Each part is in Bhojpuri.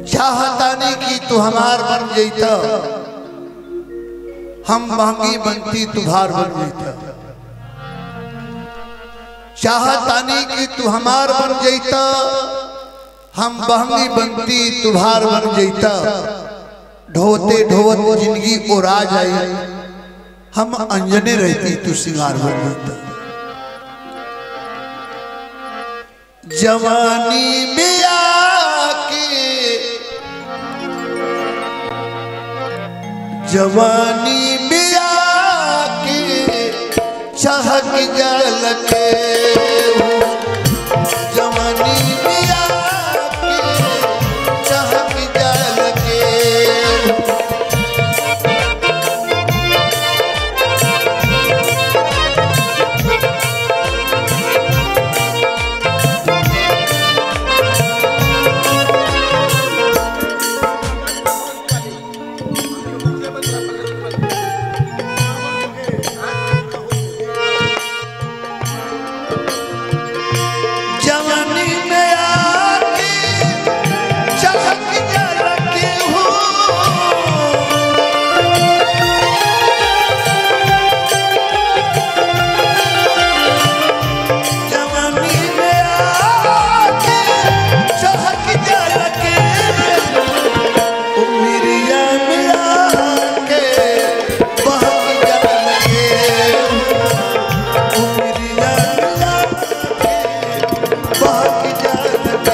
चाहतानी कि तू हमार बन जैता हम महंगी बनती तुहार बन जैता चाहतानी कि तू हमार बन जैता हम महंगी बनती तुहार बन जैता ढोते ढोवत जिंदगी ओरा जाई हम अंजने रहती तू सिंगार बन जैता जवानी में आके जवानी में आके चहक जल के जवानी में आके चहक जल के जवानी में आके चहक जल के हो जवानी में आके चहक जल के उमरिया में आके बहक जल के उमरिया में आके बहक जल के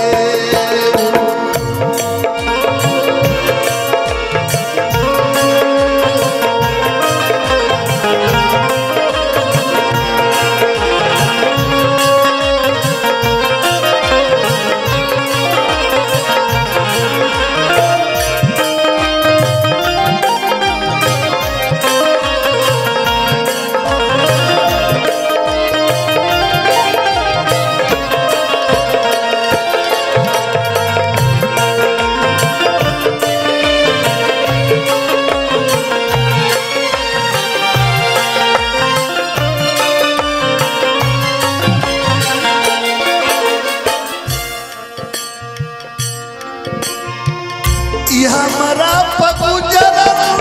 ई हमरा पगुजर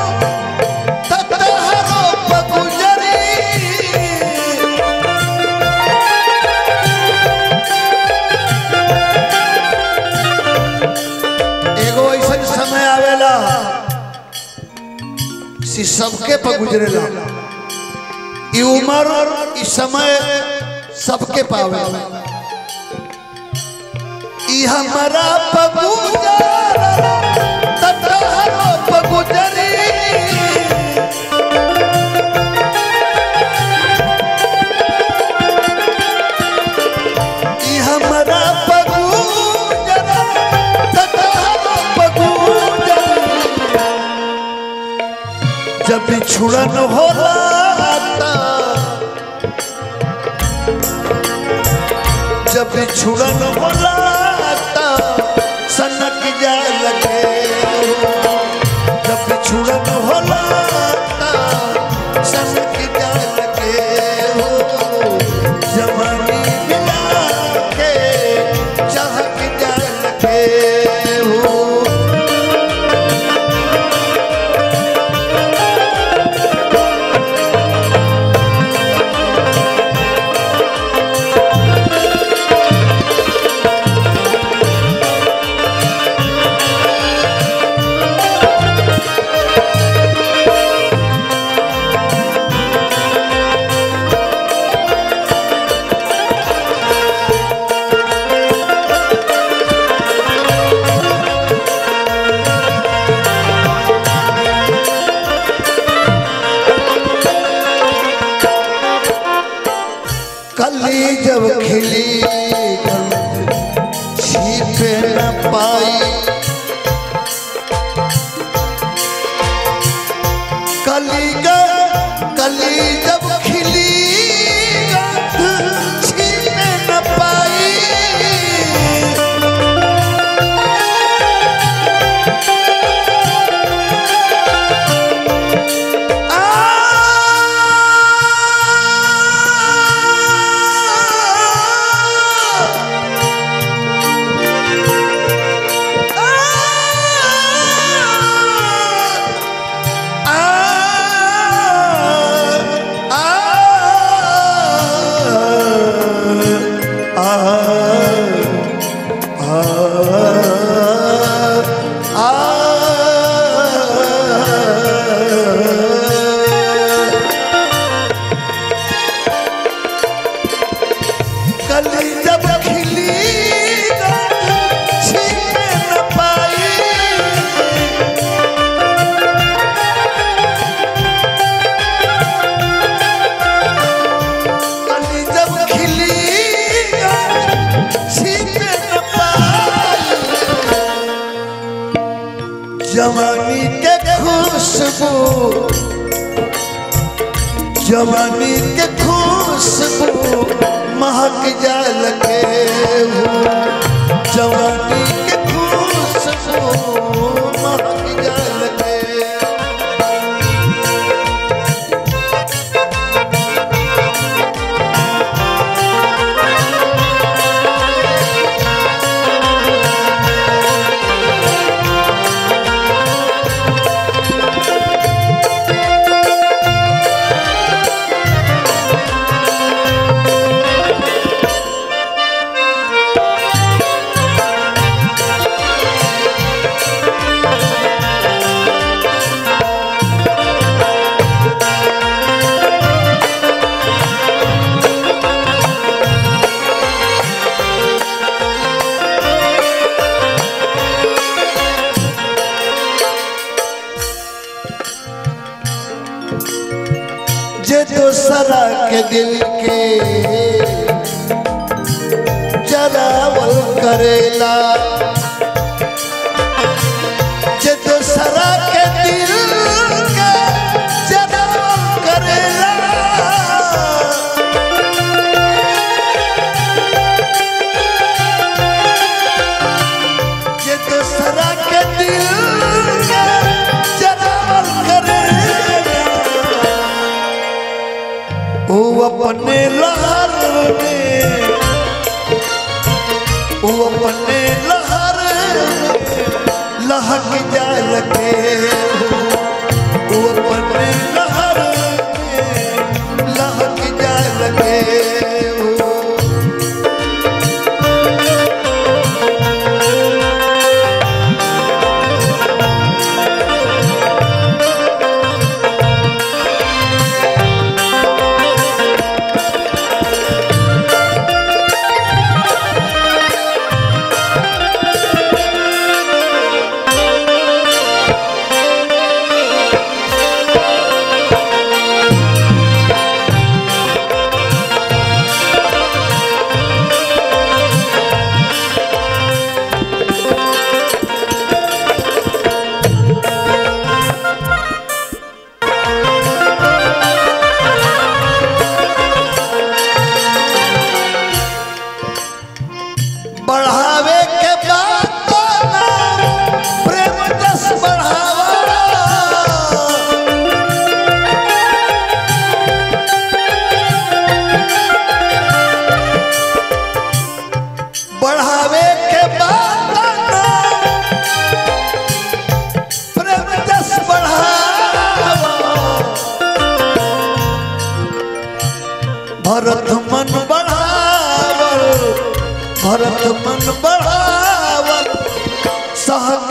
ततहरो पगुजरी एगो ऐसा समय आवेला कि सबके पगुजरेला ई उम्र ई समय सबके पावेला ई हमरा पगुजर ततहरो पगुजरी ई हमरा पगुजर ततहरो पगुजरी जब बिछुड़न होला ता जब बिछुड़न होला ता सनक जा लगे जब बिछुड़न होला ता सनक जा लगे हो जवानी मिला के चहक जा लगे हो कली जब खिली छिप न पाई कली ग कली जब खिली छिप न पाई आ जवानी के खुशबू जवानी के खुशबू महक जाल के हो जवानी के खुशबू महक जाल के जे दोसरा के दिल के जरावल करेला जे दोसरा के दिल के जरावल करेला जे दोसरा के दिल के जरावल करेला वो अपने लहर में वो अपने लहर में लहक जाल के वो अपने लहर में लहक जाल के हो बढ़ावे के बाद तो नाम प्रेम जस बढ़ावा बढ़ावे के बाद तो नाम प्रेम जस बढ़ावा भरत मन बढ़ावल भरत मन बढ़ावल सहक